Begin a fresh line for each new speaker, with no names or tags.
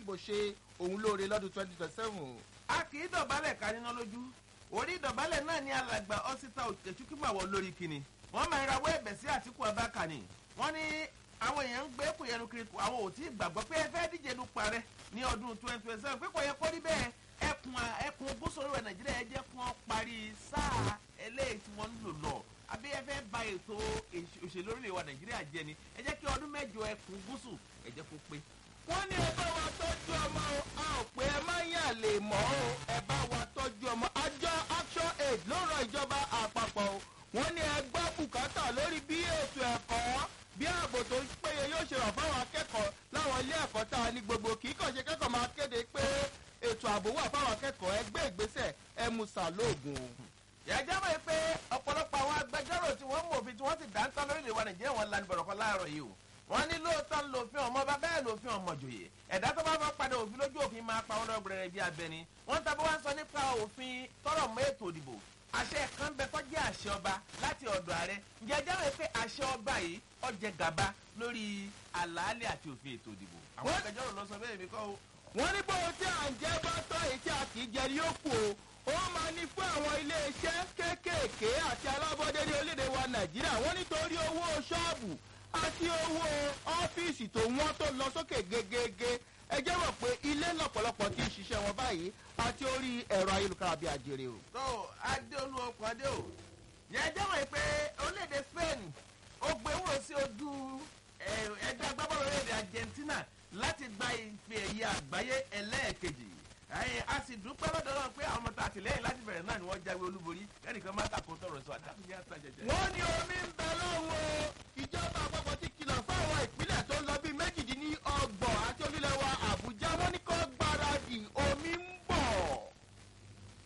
dìbò ṣe òun lóore lọ́dún twenty twenty seven.
a kì í dọ̀bálẹ̀ ká níná lójú orí ìdọ̀bálẹ̀ náà ní alàgbà ọ́sítà òkèchúkúmàwọ̀ lórí kìnnì wọ́n máa ń rawọ́ ẹ̀bẹ̀ sí àtìkú abáka ni wọ́n ní àwọn èèyàn ń gbé kùyẹnu kiri àwọn ò tí ì gbàgbọ́ pé ẹ fẹ́ díje dupò ààrẹ ní ọdún twenty twenty seven pé kò yẹ kó rí bẹ́ẹ̀ ẹkùn ẹkùn gúúsù orílẹ̀ nàìjíríà ẹ jẹ́ kí wọ́n parí sáà eléyìí tí wọ́n ń lò lọ àbí ẹ fẹ́ ba ètò òṣèlú orílẹ̀ wa nàìjíríà jẹ ni ẹ jẹ́ kí ọdún mẹ́jọ ẹkùn gúúsù ẹ jẹ́ kó pé.
wọ́n ní ẹ bá wa tọ́jú ọmọ o a ò pé ẹ má yàn lè mọ́ o ẹ bá wa tọ́jú ọmọ àjọ action aid ló rọ ìjọba àpapọ̀ o wọ́n ní ẹ gbọ́ bùkátà lórí bí ètò ẹ̀kọ́ bí ààbò tó péye yóò ṣe rọ̀ fáwọn akẹ́kọ̀ọ́ láwọn ilé ẹ̀kọ́ tá a ní gbogbo kì í kàn ṣe kẹ́kọ̀ọ́ máa kéde pé ètò ààbò wà fáwọn akẹ́kọ̀ọ́ ẹgbẹ́ ìgbésẹ̀ ẹ mú sàlóògùn o.
ìyájọ́ mọ̀ pé ọ̀pọ̀lọpọ̀ àwọn agbẹjọ́rò tí wọ́n mú òfin tí wọ́n ti dáńtọ́ lórílẹ̀ wa nàìjíríà wọn lanu bọ̀rọ̀kọ láàárọ̀ yìí o wọ́n ní lóòótọ́ lòfin ọmọ bá bẹ́ẹ̀ lòfin ọmọ jòyè ẹ̀dá tó bá fọ́ padà òfin lójú òfin máa pa wọn lọ́gbẹ̀rẹ̀ bí abẹni wọ́n tàbí wọ́n sọ nípa òfin tọrọ mọ́ ètò ìdìbò àṣẹ kan bẹ tó jẹ́ àṣẹ ọba láti ọ̀dọ̀ ààrẹ ǹjẹ́ ẹjẹ́ rẹ̀ pé àṣẹ ọba yìí ọjẹ́ gàba lórí àlàálẹ̀ àti òfin ètò ìdìbò àwọn
Wọ́n-
agbẹjọ́rò lọ sọ bẹ́ẹ̀ mi kọ́ o
wọ́n ní bóun tí à ń jẹ́ bá tọ́ èyí tí a kì í jẹ ní ó kù o ó máa ní fún àwọn iléeṣẹ́ kéékèèké àti alábọ́dé ní orílẹ̀-èdè wa nàìjíríà wọ́n nítorí owó ṣọ́ọ̀bù àti owó ọ́fíìsì tó wọ́n tó lọ sókè gegege ẹ jẹ́ rò pé ilé lọ́pọ̀lọpọ̀ ti ń ṣiṣẹ́ wọn báyìí àti orí ẹ̀rọ ayélujára bíi àjèrè o.
tó adéolú ọkọ̀ adé o yẹn ẹjẹ́ wọ̀nyí pé orílẹ̀-èdè spain ó gbé wúrò sí ojú ẹ̀, ẹgbẹ́ agbábọ́ọ̀lù orílẹ̀-èdè argentina láti gba ìfẹ́ ẹ̀yẹ àgbáyé ẹlẹ́ẹ̀kejì ẹ̀yìn a sì dúpẹ́ lọ́dọ̀ náà pé àwọn ọmọ tá àtìlẹ́yìn láti bẹ̀rẹ̀ náà ni wọ́n jáwé olúborí kẹ́nìkan má tàkó tọrọ sọ àdáfíà tàjẹjẹ.
wọ́n ní omi ń